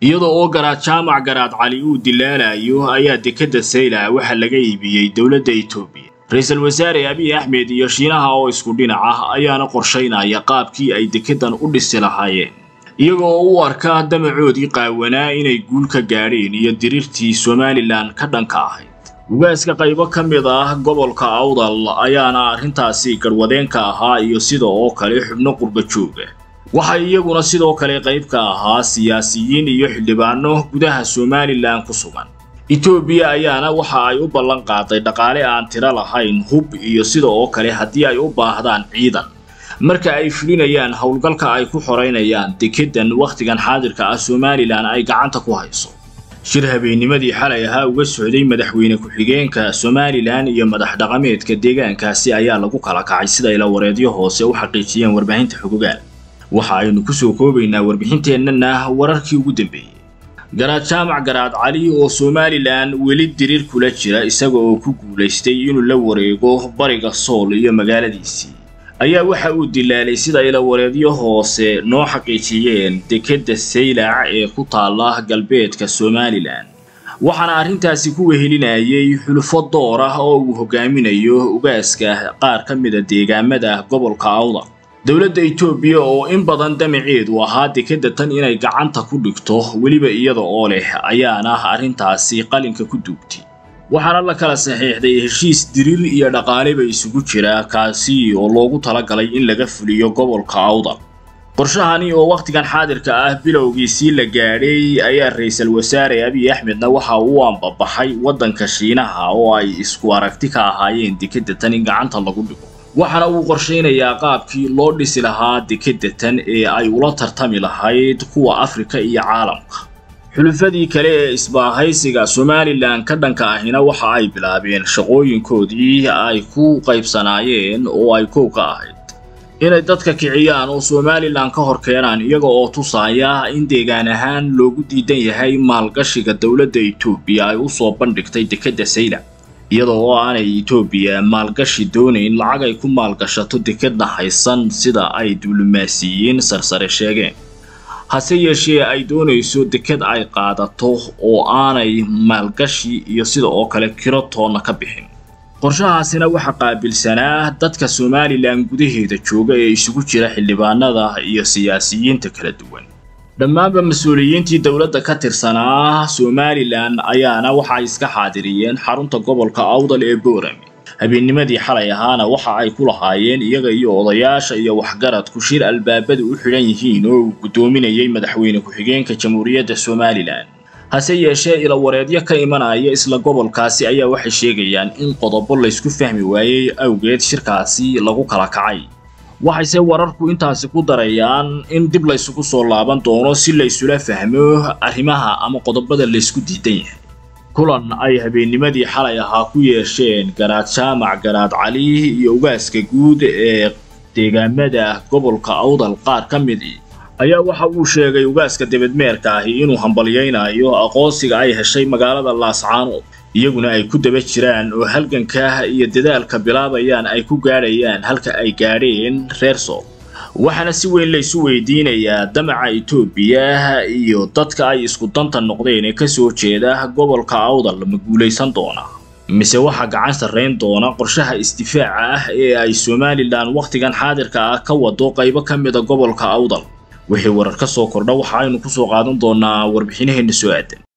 iyadoo oo garaad jaamac garaad cali uu dilaalayo ayaa dekedda saylac waxaa laga iibiyey dowladda etoobiya ra-iisul wasaare abiy axmed iyo shiinaha oo isku dhinac ah ayaana qorshaynaya qaabkii ay dekeddan u dhisi lahaayeen iyaga oo u arka damacoodii qaawanaa inay guul ka gaadheen iyo diriirtii somalilan ka dhanka ahayd ugaaska qaybo ka mid ah gobolka awdal ayaana arrintaasi garwadeenka ahaa iyo sida oo kale xubno qurba jooga waxay iyaguna sidoo kale qayb ka ahaa siyaasiyiin iyo xildhibaano gudaha somalilan ku sugan etoobiya ayaana waxa ay u ballan qaaday dhaqaale aan tiro lahayn hub iyo sida oo kale haddii ay u baahdaan ciidan marka ay fulinayaan howlgalka ay ku xoraynayaan dekeddan wakhtigan xaadirka ah somalilan ay gacanta ku hayso shir habeennimadii xalay ahaa uga socday madaxweyne ku-xigeenka somalilan iyo madax dhaqameedka deegaankaasi ayaa lagu kala kacay sida ila wareedyo hoose u xaqiijiyeen warbaahinta xogogaal waxa aynu kusoo koobaynaa warbixinteennana wararkii ugu dambeeyey garaad jaamac garaad cali oo somalilan weli diriir kula jira isaga oo ku guulaystay inuu la wareego bariga sool iyo magaaladiisii ayaa waxa uu dilaalay sida ilawareedyo hoose noo xaqiijiyeen dekedda saylac ee ku taala galbeedka somalilan waxaana arrintaasi ku wehelinayay xulufo door ah oo uu hogaaminayo ugaaska qaar ka mida deegaamada gobolka awdal dowladda etoobiya oo in badan damaceedu ahaa dekedda tan inay gacanta ku dhigto weliba iyada oo leh ayaana arrintaasi qalinka ku duugtay waxaana la kala saxiixday heshiis diriir iyo dhaqaaleba isugu jira kaasi oo loogu talagalay in laga fuliyo gobolka awdal qorshahani oo wakhtigan xaadirka ah bilowgiisii la gaadhay ayaa ra-iisul wasaare abiy axmedna waxa uu ambabaxay waddanka shiinaha oo ay isku aragti ka ahaayeen dekedda tan in gacanta lagu dhigo waxaana uu qorshaynayaa qaabkii loo dhisi lahaa dekedda tan ee ay ula tartami lahayd kuwa afrika iyo caalamka xulufadii kale ee isbaahaysiga somalilan ka dhanka ahina waxa ay bilaabeen shaqooyinkoodii ay ku qaybsanaayeen oo ay kow ka ahayd inay dadka kiciyaan oo somalilan ka hor keenaan iyaga oo tusaaya in deegaan ahaan loogu diidan yahay maalgashiga dowladda etoobiya ay u soo bandhigtay dekedda saylac iyada oo aanay etoobiya maalgashi doonayn lacag ay ku maalgashato dekedna haysan sida ay diblomaasiyiin sarsare sheegeen hase yeeshee ay doonayso deked ay qaadato oo aanay maalgashi iyo sida oo kale kiro toonna ka bixin qorshahaasina waxaa qaabilsanaa dadka somalilan gudaheeda jooga ee isugu jira xildhibaanada iyo siyaasiyiinta kala duwan dhammaanba mas-uuliyiintii dowladda ka tirsanaa somalilan ayaana waxa ay iska xaadiriyeen xarunta gobolka awdal ee boorame habeennimadii xalay ahaana waxa ay ku lahaayeen iyaga iyo odayaasha iyo waxgaradku shir albaabadu u xidhan yihiin oo uu guddoominayay madaxweyne ku-xigeenka jamhuuriyadda somalilan hase yeeshee ilawareedyo ka imanaya isla gobolkaasi ayaa waxay sheegayaan in qodobo laysku fahmi waayey awgeed shirkaasi lagu kala kacay waxayse wararku intaasi ku darayaan in dib laysugu soo laaban doono si laysula fahmo arrimaha ama qodobada laysku diidan yahay kulan ay habeennimadii xalay ahaa ku yeesheen garaad jaamac garaad cali iyo ugaaska guud ee deegaamada gobolka awdal qaar ka midii ayaa waxa uu sheegay ugaaska debedmeerka ahi inuu hambalyaynayo aqoonsiga ay heshay magaalada laascaanood iyaguna ay ku daba jiraan oo halganka iyo dadaalka bilaabayaan ay ku gaadhayaan halka ay gaadheen reer sool waxaana si weyn laysu weydiinayaa damaca etoobiya iyo dadka ay isku danta noqdeen ee kasoo jeeda gobolka awdal ma guulaysan doona mise waxaa gacan sarrayn doona qorshaha isdifaaca ah ee ay somalilan wakhtigan xaadirka ah ka wado qaybo ka mida gobolka awdal wixii warar ka soo kordha waxa aynu ku soo qaadan doonaa warbixinaheenna soo aadan